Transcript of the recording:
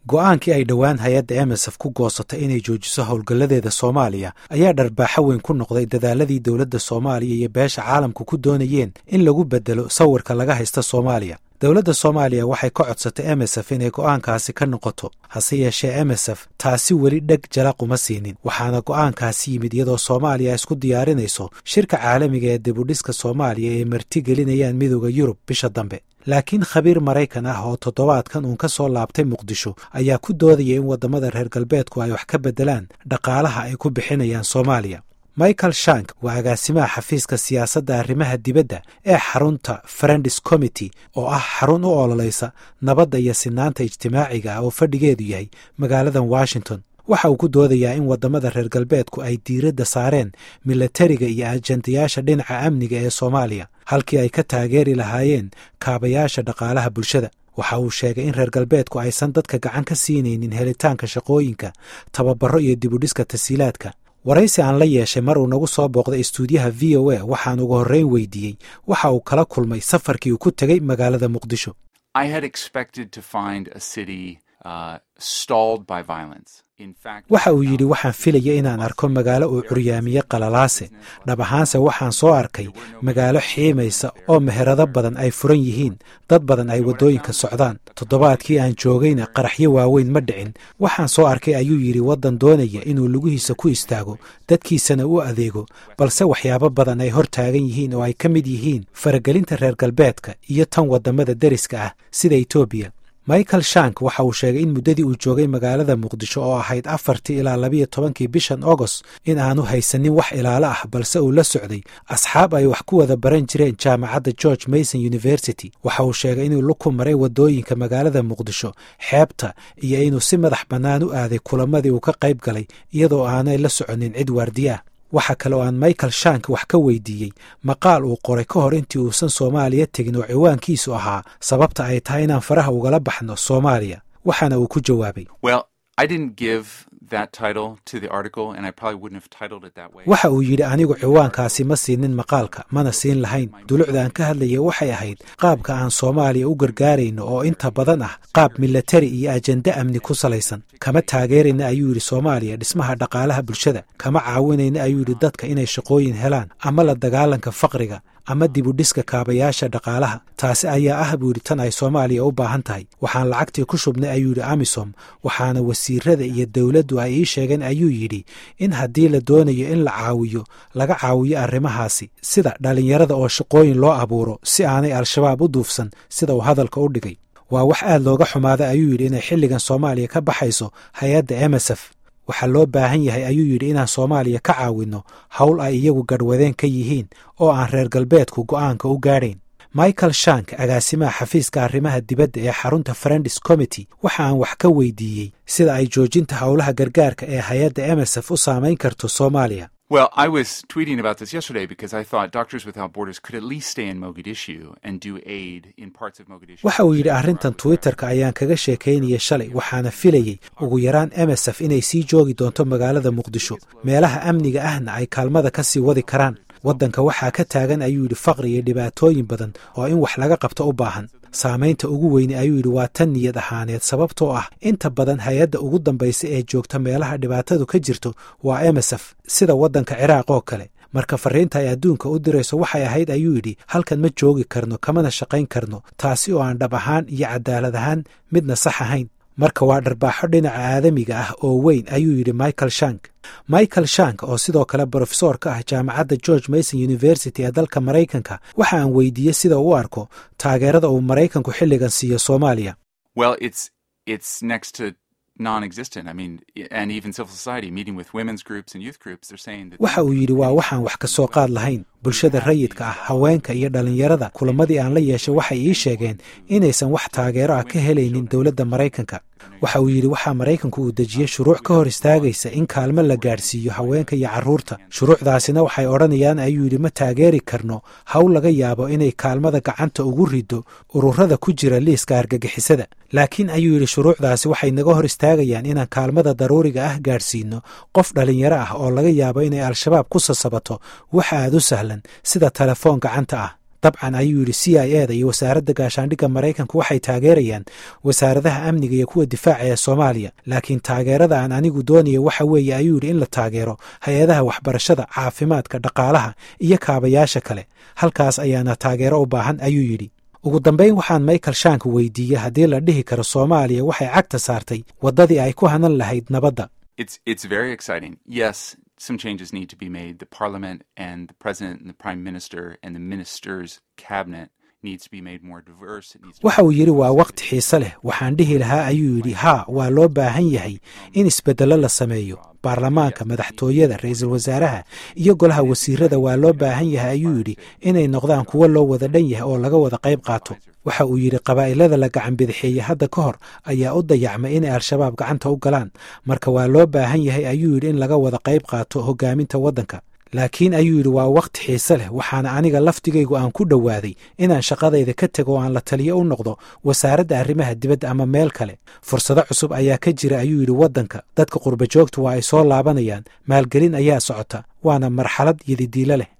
go'aankii ay dhowaan hay-adda emesef ku goosatay inay joojiso howlgalladeeda soomaaliya ayaa dharbaaxo weyn ku noqday dadaaladii dowladda soomaaliya iyo beesha caalamku ku doonayeen in lagu bedelo sawirka laga haysta soomaaliya dowladda soomaaliya waxay ka codsatay emesef inay go'aankaasi ka noqoto hase yeeshee emesef taasi weli dheg jalaquma siinin waxaana go'aankaasi yimid iyadoo soomaaliya isku diyaarinayso shirka caalamiga ee dibudhiska soomaaliya ee marti gelinayaan midooda yurub bisha dambe laakiin khabiir maraykan ah oo toddobaadkan uun ka soo laabtay muqdisho ayaa ku doodaya in waddamada reer galbeedku ay wax ka beddelaan dhaqaalaha ay ku bixinayaan soomaaliya michael shank waa agaasimaha xafiiska siyaasadda arrimaha dibadda ee xarunta friendis committee oo ah xarun u ololaysa nabadda iyo sinaanta ijtimaaciga ah oo fadhigeedu yahay magaaladan washington waxa uu ku doodayaa in waddamada reer galbeedku ay diiradda saareen milatariga iyo ajandayaasha dhinaca amniga ee soomaaliya halkii ay ka taageeri lahaayeen kaabayaasha dhaqaalaha bulshada waxa uu sheegay in reer galbeedku aysan dadka gacan ka siinaynin helitaanka shaqooyinka tababaro iyo dibudhiska tasiilaadka waraysi aan la yeeshay mar uu nagu soo booqday istuudiyaha v o a waxaan ugu horreyn weydiiyey waxa uu kala kulmay safarkii uu ku tegey magaalada muqdisho waxa uu yidhi waxaan filaya inaan arko magaalo uu curyaamiye qalalaase dhab ahaanse waxaan soo arkay magaalo xiimaysa oo meherado badan ay furan yihiin dad badan ay waddooyinka socdaan toddobaadkii aan joogayna qaraxyo waaweyn ma dhicin waxaan soo arkay ayuu yidhi waddan doonaya inuu lugihiisa ku istaago dadkiisana u adeego balse waxyaabo badan ay hor taagan yihiin oo ay ka mid yihiin faragelinta reer galbeedka iyo tan waddamada deriska ah sida etoobiya michael shank waxa uu sheegay in muddadii uu joogay magaalada muqdisho oo ahayd afartii ilaa labiyo tobankii bishan agost in aanu haysanin wax ilaalo ah balse uu la socday asxaab ay wax ku wada baran jireen jaamacadda george mason university waxa uu sheegay inuu luku maray waddooyinka magaalada muqdisho xeebta iyo inuu si madax bannaan u aaday kulamadii uu ka qayb galay iyadoo aanay la soconin cid waardiye ah waxa kale oo aan michael shank wax ka weydiiyey maqaal uu qoray ka hor intii uusan soomaaliya tegin oo ciwaankiisu ahaa sababta ay tahay inaan faraha ugala baxno soomaaliya waxaana uu ku jawaabay waxa uu yidhi anigu ciwaankaasi ma siinin maqaalka mana siin lahayn dulucda aan ka hadlaya waxay ahayd qaabka aan soomaaliya u gargaarayno oo inta badan ah qaab milatari iyo ajende amni ku salaysan kama taageerayna ayuu yidhi soomaaliya dhismaha dhaqaalaha bulshada kama caawinayna ayuu yidhi dadka inay shaqooyin helaan ama la dagaalanka faqriga ama dibudhiska kaabayaasha dhaqaalaha taasi ayaa ah buu yidhi tan ay soomaaliya u baahan tahay waxaan lacagtii ku shubnay ayuu yidhi amisom waxaana wasiirada iyo dowladdu ay ii sheegeen ayuu yidhi in haddii la doonayo in la caawiyo laga caawiyo arrimahaasi sida dhallinyarada oo shaqooyin loo abuuro si aanay al-shabaab u duufsan sida uu hadalka u dhigay waa wax aad looga xumaaday ayuu yidhi inay xilligan soomaaliya ka baxayso hay-adda emesef waxaa loo baahan yahay ayuu yidhi inaan soomaaliya ka caawinno howl ay iyagu garhwadeen ka yihiin oo aan reer galbeedku go'aanka u gaadhayn michael shank agaasimaha xafiiska arrimaha dibadda ee xarunta friendis committee waxa aan wax ka weydiiyey sida ay joojinta howlaha gargaarka ee hay-adda emesef u saamayn karto soomaaliya Well, I was tweeting about this yesterday because I thought Doctors Without Borders could at least stay in Mogadishu and do aid in parts of Mogadishu. waxa uu yidhi arrintan twitterka ayaan kaga sheekaynaya shalay waxaana filayey ugu yaraan emesef inay sii joogi doonto magaalada muqdisho meelaha amniga ahna ay kaalmada ka sii wadi karaan waddanka waxaa ka taagan ayuu yidhi faqri iyo dhibaatooyin badan oo in wax laga qabto u baahan saamaynta ugu weyne ayuu yidhi waa tan niyad ahaaneed sababtoo ah inta badan hay-adda ugu dambaysa ee joogta meelaha dhibaatadu ka jirto waa emesef sida waddanka ciraaq oo kale marka fariinta ay adduunka u dirayso waxay ahayd ayuu yidhi halkan ma joogi karno kamana shaqayn karno taasi oo aan dhab ahaan iyo cadaalad ahaan midna sax ahayn marka waa dharbaaxo dhinaca aadamiga ah oo weyn ayuu yidhi michael shank michael shank oo sidoo kale brofesor ka ah jaamacadda george mason university ee dalka maraykanka waxa aan weydiiyey sida uu u arko taageerada uu maraykanku xilligan siiyo soomaaliya Well, it's it's next to non-existent. I mean, and even civil society meeting with women's groups and youth groups, they're saying that waxa uu yidhi waa waxaan wax ka soo qaad lahayn bulshada rayidka ah haweenka iyo dhallinyarada kulamadii aan la yeeshay waxay ii sheegeen inaysan wax taageero ah ka helaynin dowladda maraykanka waxa uu yidhi waxaa maraykanku uu dejiyey shuruuc ka hor istaagaysa in kaalmo la gaadhsiiyo haweenka iyo carruurta shuruucdaasina waxay odhanayaan ayuu yidhi ma taageeri karno hawl laga yaabo inay kaalmada gacanta ugu riddo ururada ku jira liiska argagixisada laakiin ayuu yidhi shuruucdaasi waxay naga hor istaagayaan inaan kaalmada daruuriga ah gaadhsiino qof dhallinyaro ah oo laga yaabo inay al-shabaab ku sasabato waxa aad u sahlan sida telefoon gacanta ah dabcan ayuu yidhi c i e da iyo wasaaradda gaashaandhigga maraykanku waxay taageerayaan wasaaradaha amniga iyo kuwa difaaca ee soomaaliya laakiin taageerada aan anigu doonaya waxa weeye ayuu yidhi in la taageero hay-adaha waxbarashada caafimaadka dhaqaalaha iyo kaabayaasha kale halkaas ayaana taageero u baahan ayuu yidhi ugu dambayn waxaan michael shank weydiiyey haddii la dhihi karo soomaaliya waxay cagta saartay waddadii ay ku hanan lahayd nabadda some changes need to be made. The parliament and the president and the prime minister and the minister's cabinet needs to be made more diverse. It needs to waxa uu yidhi waa waqti xiise leh waxaan dhihi lahaa ayuu yidhi haa waa loo baahan yahay in isbeddello la sameeyo baarlamaanka madaxtooyada ra-iisul wasaaraha iyo golaha wasiirada waa loo baahan yahay ayuu yidhi inay noqdaan kuwo loo wada dhan yahay oo laga wada qayb qaato waxa uu yidhi qabaa'ilada la gacan bidixeeyey hadda ka hor ayaa u dayacmay inay al-shabaab gacanta u galaan marka waa loo baahan yahay ayuu yidhi in laga wada qayb qaato hogaaminta waddanka laakiin ayuu yidhi waa waqti xiise leh waxaana aniga laftigaygu aan ku dhowaaday inaan shaqadayda ka tego oo aan la taliyo u noqdo wasaaradda arrimaha dibadda ama meel kale fursado cusub ayaa ka jira ayuu yidhi waddanka dadka qurba joogtu waa ay soo laabanayaan maalgelin ayaa socota waana marxalad yadidiilo leh